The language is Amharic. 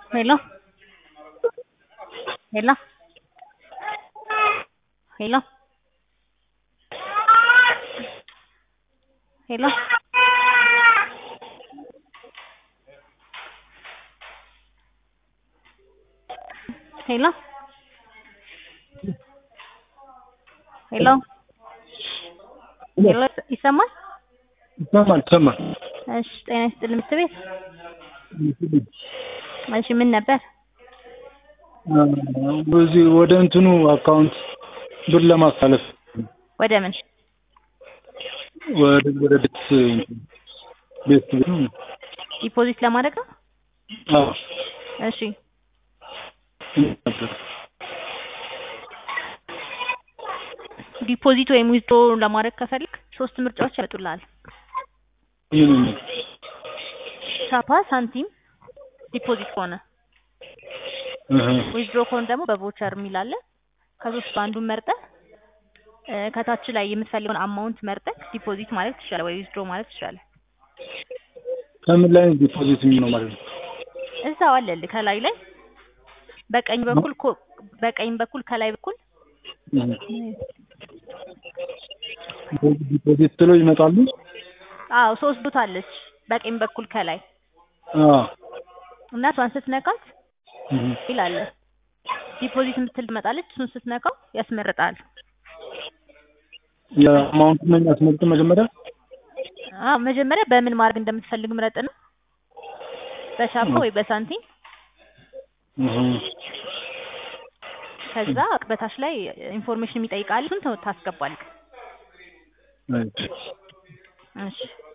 Hello? Hello? Hello? Hello? Hello? Hello? ሄሎ ይሰማል? ይሰማል ይሰማል። እሺ ጤና ይስጥልኝ ምክር ቤት። እሺ ምን ነበር? በዚህ ወደ እንትኑ አካውንት ብር ለማስተላለፍ ወደ ምን? ወደ ወደ ቤት ቤት ብር ዲፖዚት ለማድረግ ነው? አዎ እሺ ነበር። ዲፖዚት ወይም ዊዝድሮ ለማድረግ ከፈልግ ሶስት ምርጫዎች ያመጡልሃል። ይህን ቻፓ፣ ሳንቲም፣ ዲፖዚት ከሆነ ዊዝድሮ ከሆነ ደግሞ በቮቸር የሚል አለ። ከሶስቱ አንዱን መርጠህ እ ከታች ላይ የምትፈልገውን አማውንት መርጠህ ዲፖዚት ማለት ትችላለህ ወይ ዊዝድሮ ማለት ትችላለህ። ከምን ላይ ዲፖዚት የሚሆነው ማለት ነው? እዛው አለልህ ከላይ ላይ በቀኝ በኩል ኮ በቀኝ በኩል ከላይ በኩል ዲፖዚት ብለው ይመጣሉ። አዎ ሶስት ቦታ አለች በቀኝ በኩል ከላይ አዎ እና እሷን ስትነካት ይላል ዲፖዚት የምትል ትመጣለች። እሱን ስትነካው ያስመርጣል። የአማውንት ነው የሚያስመርጥ መጀመሪያ አዎ መጀመሪያ በምን ማድረግ እንደምትፈልግ ምረጥ ነው። በቻፓ ወይ በሳንቲም ከዛ በታች ላይ ኢንፎርሜሽን የሚጠይቃል። እሱን ታስገባለህ። እሺ